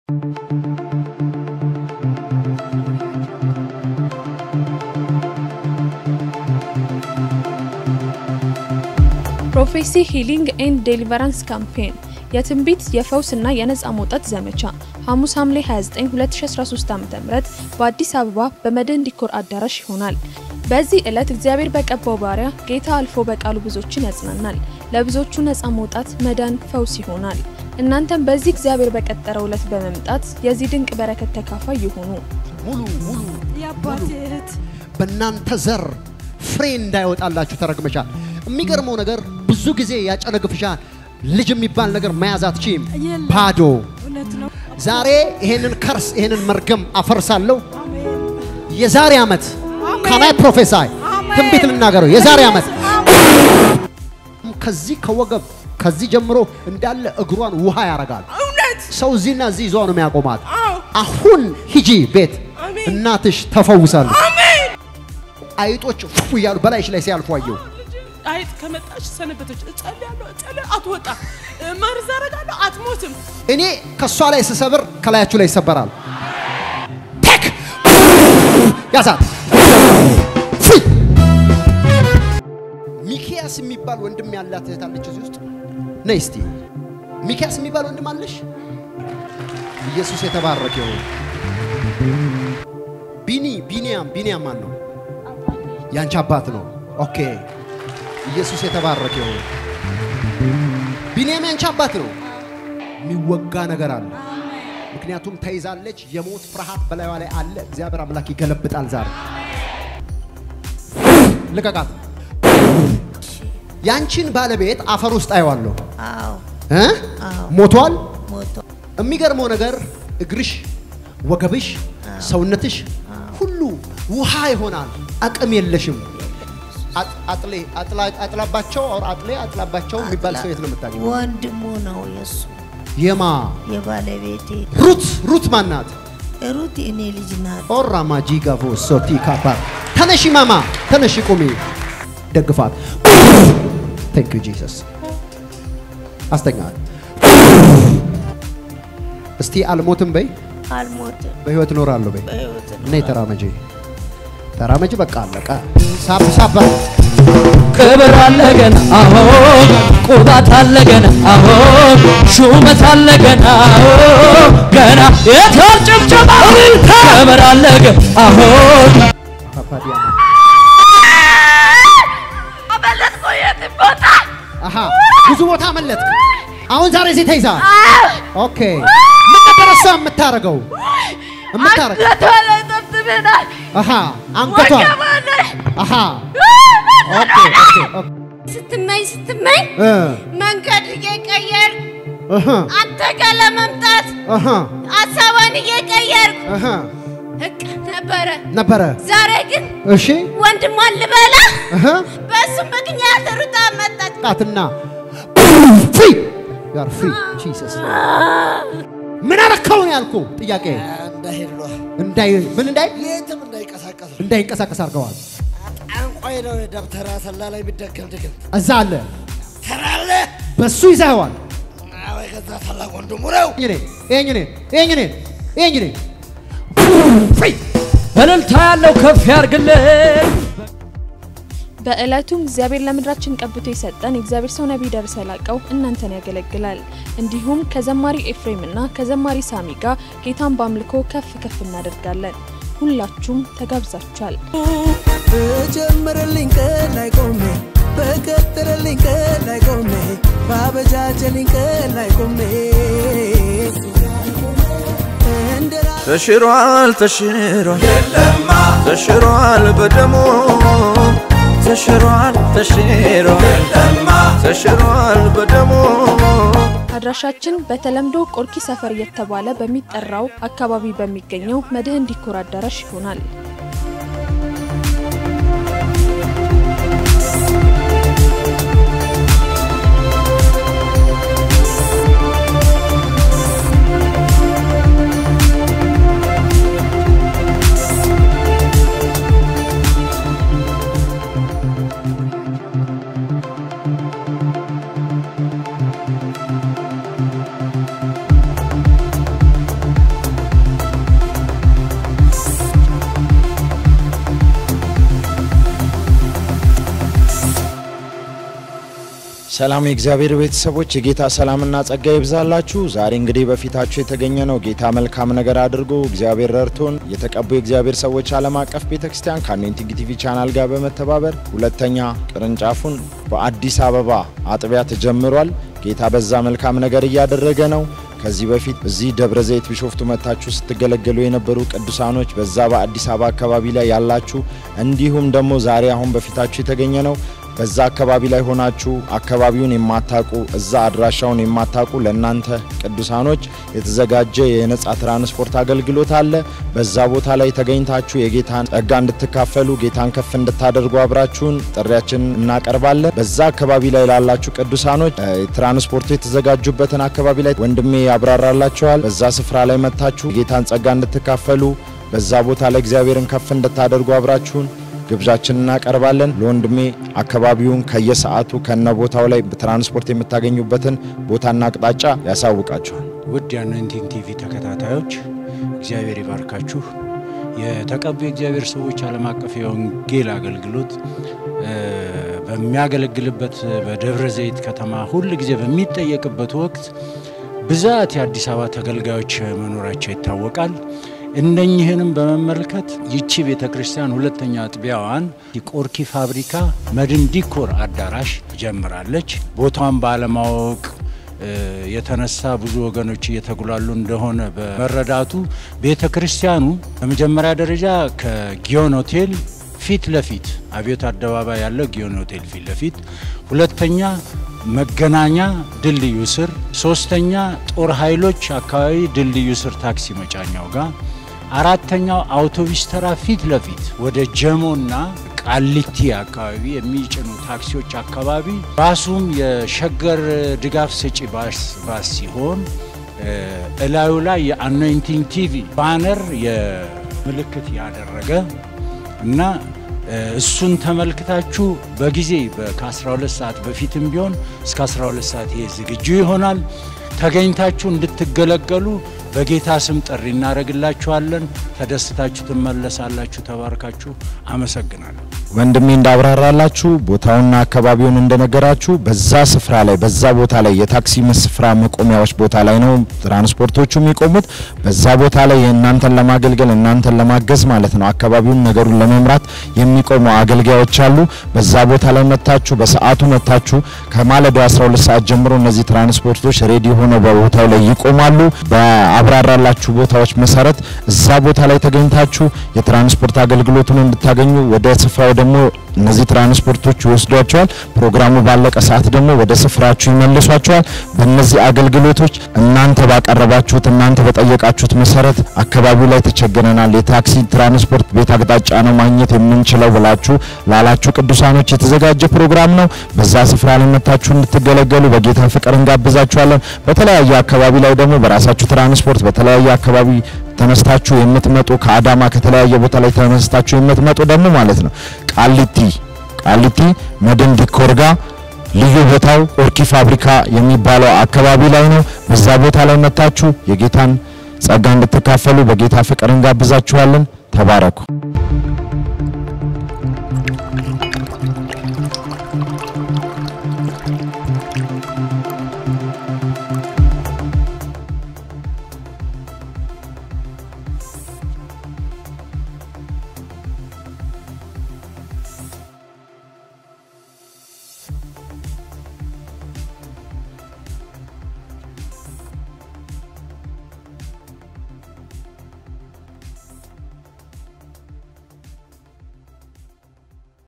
ፕሮፌሲ ሂሊንግ ኤንድ ዴሊቨራንስ ካምፔን የትንቢት የፈውስና የነፃ መውጣት ዘመቻ ሐሙስ ሐምሌ 29 2013 ዓ.ም በአዲስ አበባ በመድህን ዲኮር አዳራሽ ይሆናል። በዚህ ዕለት እግዚአብሔር በቀባው ባሪያ ጌታ አልፎ በቃሉ ብዙዎችን ያጽናናል። ለብዙዎቹ ነፃ መውጣት፣ መዳን፣ ፈውስ ይሆናል። እናንተም በዚህ እግዚአብሔር በቀጠረው ዕለት በመምጣት የዚህ ድንቅ በረከት ተካፋይ ይሁኑ። ሙሉ ሙሉ የአባቴ እህት በእናንተ ዘር ፍሬ እንዳይወጣላችሁ ተረግመሻል። የሚገርመው ነገር ብዙ ጊዜ ያጨነግፍሻል። ልጅ የሚባል ነገር መያዝ አትችይም። የለም። ባዶ እውነት ነው። ዛሬ ይሄንን ከርስ ይሄንን መርገም አፈርሳለሁ። አሜን። የዛሬ ዓመት አሜን። ካናይ ፕሮፌሳይ አሜን። ትንቢት ልናገረው የዛሬ ዓመት አሜን። ከዚህ ከወገብ ከዚህ ጀምሮ እንዳለ እግሯን ውሃ ያረጋል። እውነት ሰው እዚህና እዚህ ይዟ ነው የሚያቆማት። አዎ። አሁን ሂጂ ቤት አሜን። እናትሽ ተፈውሳለች። አሜን። አይጦች ፉ እያሉ በላይሽ ላይ ሲያልፉ አየሁ። አይጥ ከመጣች ሰነበተች። እጸልያለሁ፣ እጸልያለሁ፣ አትወጣም። መርዝ አደርጋለሁ፣ አትሞትም። እኔ ከእሷ ላይ ስሰብር ከላያችሁ ላይ ይሰበራል። ቴክ ያዛት ፍሪ ሚኪያስ የሚባል ወንድም ያላት እህት አለች እዚህ ውስጥ ነይ እስቲ ሚኪያስ የሚባል ወንድም አለሽ ኢየሱስ የተባረከ ይሁን ቢኒ ቢኒያም ቢኒያም ማን ነው ያንቺ አባት ነው ኦኬ ኢየሱስ የተባረከ ይሁን ቢኒያም ያንቺ አባት ነው የሚወጋ ነገር አለ ምክንያቱም ተይዛለች የሞት ፍርሃት በላይዋ ላይ አለ እግዚአብሔር አምላክ ይገለብጣል ዛሬ ልቀቃት ያንቺን ባለቤት አፈር ውስጥ አየዋለሁ አዎ እ? አዎ። ሞቷል ሞቶ የሚገርመው ነገር እግርሽ ወገብሽ ሰውነትሽ ሁሉ ውሃ ይሆናል አቅም የለሽም አጥ- አጥሌ አጥላ- አጥላባቸው አውር አጥሌ አጥላባቸው የሚባል ሰው የት ነው የምታገኘው ወንድሙ ነው የሱ የማ የባለቤቴ ሩት ሩት ማናት ሩት እኔ ልጅ ናት። ኦራ ማጂጋቮ ሶቲ ካፓ ተነሺ ማማ ተነሺ ቁሚ ደግፋት ቴንክ ዩ ጂሰስ አስተኛት እስቲ አልሞትም በይ አልሞትም በህይወት እኖራለሁ በይ በሕይወት ነው። ነይ ተራመጂ ተራመጂ በቃ አለቀ ሳብ ሳባ ክብር አለ ገና አዎ ቁባት አለ ገና አዎ ሹመት አለ ገና አዎ ገና የታል ጭብጨባ ክብር አለ ገና አዎ ፓፓዲያ አመለጥኩ የትም ቦታ አሃ ብዙ ቦታ መለጥክ አሁን ዛሬ እዚህ ተይዛ ኦኬ ምን ነበር እሷ የምታረገው የምታረገው አንገቷ ላይ ጠብጥበናል። አሃ አንገቷ ወገቧ ላይ አሃ ኦኬ ኦኬ ኦኬ ስትመኝ ስትመኝ እ መንገድ እየቀየር አሃ አንተ ጋር ለመምጣት አሃ ሀሳቧን እየቀየርኩ አሃ እቅ ነበረ። ነበረ ዛሬ ግን እሺ ወንድሟን ልበላ አሃ በሱ ምክንያት ሩጣ መጣች። ጣትና ፍሪ ዩ አር ፍሪ ጂሰስ ምን አረከው ነው ያልኩ ጥያቄ እንዳይሄድ ነው። እንዳይ ምን እንዳይ የትም እንዳይቀሳቀስ ነው። እንዳይንቀሳቀስ አድርገዋል ጠንቋይ ነው። ደብተራ ሰላ ላይ የሚደገም ድግም እዛ አለ ተራለ በሱ ይዘኸዋል ወይ ከዛ ታላቅ ወንድሙ ነው። ይሄኝ እኔ ይሄኝ እኔ ይሄኝ እኔ ፍሪ እልልታ ያለው ከፍ ያርግልን በዕለቱም እግዚአብሔር ለምድራችን ቀብቶ የሰጠን የእግዚአብሔር ሰው ነቢይ ደረሰ ላቀው እናንተን ያገለግላል። እንዲሁም ከዘማሪ ኤፍሬም እና ከዘማሪ ሳሚ ጋር ጌታን በአምልኮ ከፍ ከፍ እናደርጋለን። ሁላችሁም ተጋብዛችኋል። በጀመረልኝ ቀን ላይ ቆሜ በቀጠረልኝ ቀን ላይ ቆሜ ባበጃጀልኝ ቀን ላይ ቆሜ እንደ ተሽሯል ተሽሯል ተሽሯል በደሙ ተሽሯል ተሽሯል ተሽሯል በደሙ አድራሻችን በተለምዶ ቆርኪ ሰፈር እየተባለ በሚጠራው አካባቢ በሚገኘው መድህን ዲኮር አዳራሽ ይሆናል። ሰላም የእግዚአብሔር ቤተሰቦች የጌታ ሰላምና ጸጋ ይብዛላችሁ። ዛሬ እንግዲህ በፊታችሁ የተገኘ ነው ጌታ መልካም ነገር አድርጎ እግዚአብሔር ረድቶን የተቀቡ የእግዚአብሔር ሰዎች ዓለም አቀፍ ቤተክርስቲያን ከአኖይንቲንግ ቲቪ ቻናል ጋር በመተባበር ሁለተኛ ቅርንጫፉን በአዲስ አበባ አጥቢያ ተጀምሯል። ጌታ በዛ መልካም ነገር እያደረገ ነው። ከዚህ በፊት እዚህ ደብረ ዘይት ቢሾፍቱ መታችሁ ስትገለገሉ የነበሩ ቅዱሳኖች በዛ በአዲስ አበባ አካባቢ ላይ ያላችሁ እንዲሁም ደግሞ ዛሬ አሁን በፊታችሁ የተገኘ ነው በዛ አካባቢ ላይ ሆናችሁ አካባቢውን የማታቁ እዛ አድራሻውን የማታቁ ለእናንተ ቅዱሳኖች የተዘጋጀ የነጻ ትራንስፖርት አገልግሎት አለ። በዛ ቦታ ላይ ተገኝታችሁ የጌታን ጸጋ እንድትካፈሉ ጌታን ከፍ እንድታደርጉ አብራችሁን ጥሪያችንን እናቀርባለን። በዛ አካባቢ ላይ ላላችሁ ቅዱሳኖች ትራንስፖርቱ የተዘጋጁበትን አካባቢ ላይ ወንድሜ ያብራራላችኋል። በዛ ስፍራ ላይ መጥታችሁ የጌታን ጸጋ እንድትካፈሉ በዛ ቦታ ላይ እግዚአብሔርን ከፍ እንድታደርጉ አብራችሁን ግብዣችን እናቀርባለን። ለወንድሜ አካባቢውን ከየሰዓቱ ከነ ቦታው ላይ ትራንስፖርት የምታገኙበትን ቦታና አቅጣጫ ያሳውቃችኋል። ውድ የአኖይንቲንግ ቲቪ ተከታታዮች እግዚአብሔር ይባርካችሁ። የተቀቡ የእግዚአብሔር ሰዎች ዓለም አቀፍ የወንጌል አገልግሎት በሚያገለግልበት በደብረ ዘይት ከተማ ሁል ጊዜ በሚጠየቅበት ወቅት ብዛት የአዲስ አበባ ተገልጋዮች መኖራቸው ይታወቃል። እነኝህንም በመመልከት ይቺ ቤተ ክርስቲያን ሁለተኛ አጥቢያዋን የቆርኪ ፋብሪካ መድን ዲኮር አዳራሽ ጀምራለች። ቦታዋን ባለማወቅ የተነሳ ብዙ ወገኖች እየተጉላሉ እንደሆነ በመረዳቱ ቤተ ክርስቲያኑ በመጀመሪያ ደረጃ ከጊዮን ሆቴል ፊት ለፊት አብዮት አደባባይ ያለው ጊዮን ሆቴል ፊት ለፊት፣ ሁለተኛ መገናኛ ድልድዩ ስር፣ ሶስተኛ ጦር ኃይሎች አካባቢ ድልድዩ ስር ታክሲ መጫኛው ጋር አራተኛው አውቶቡስ ተራ ፊት ለፊት ወደ ጀሞና ቃሊቲ አካባቢ የሚጭኑ ታክሲዎች አካባቢ ባሱም የሸገር ድጋፍ ሰጪ ባስ ባስ ሲሆን እላዩ ላይ የአኖይንቲንግ ቲቪ ባነር የምልክት ያደረገ እና እሱን ተመልክታችሁ በጊዜ ከ12 ሰዓት በፊትም ቢሆን እስከ 12 ሰዓት ይሄ ዝግጁ ይሆናል። ተገኝታችሁ እንድትገለገሉ በጌታ ስም ጥሪ እናደርግላችኋለን። ተደስታችሁ ትመለሳላችሁ። ተባርካችሁ። አመሰግናለሁ። ወንድሜ እንዳብራራላችሁ ቦታውና አካባቢውን እንደነገራችሁ በዛ ስፍራ ላይ በዛ ቦታ ላይ የታክሲ ስፍራ መቆሚያዎች ቦታ ላይ ነው ትራንስፖርቶቹ የሚቆሙት። በዛ ቦታ ላይ የእናንተን ለማገልገል እናንተን ለማገዝ ማለት ነው አካባቢውን ነገሩን ለመምራት የሚቆሙ አገልጋዮች አሉ። በዛ ቦታ ላይ መታችሁ በሰዓቱ መታችሁ ከማለዳው 12 ሰዓት ጀምሮ እነዚህ ትራንስፖርቶች ሬዲ ሆነው በቦታው ላይ ይቆማሉ። በአብራራላችሁ ቦታዎች መሰረት እዛ ቦታ ላይ ተገኝታችሁ የትራንስፖርት አገልግሎቱን እንድታገኙ ወደ ስፍራው ደግሞ እነዚህ ትራንስፖርቶች ይወስዷቸዋል። ፕሮግራሙ ባለቀ ሰዓት ደግሞ ወደ ስፍራችሁ ይመልሷቸዋል። በእነዚህ አገልግሎቶች እናንተ ባቀረባችሁት እናንተ በጠየቃችሁት መሰረት አካባቢው ላይ ተቸግረናል፣ የታክሲ ትራንስፖርት ቤት አቅጣጫ ነው ማግኘት የምንችለው ብላችሁ ላላችሁ ቅዱሳኖች የተዘጋጀ ፕሮግራም ነው። በዛ ስፍራ ላይ መታችሁ እንድትገለገሉ በጌታ ፍቅር እንጋብዛችኋለን። በተለያየ አካባቢ ላይ ደግሞ በራሳችሁ ትራንስፖርት በተለያየ አካባቢ ተነስታችሁ የምትመጡ ከአዳማ ከተለያየ ቦታ ላይ ተነስታችሁ የምትመጡ ደግሞ ማለት ነው ቃሊቲ ቃሊቲ መድን ዲኮር ጋር ልዩ ቦታው ኦርኪ ፋብሪካ የሚባለው አካባቢ ላይ ነው። በዛ ቦታ ላይ መታችሁ የጌታን ጸጋ እንድትካፈሉ በጌታ ፍቅር እንጋብዛችኋለን። ተባረኩ።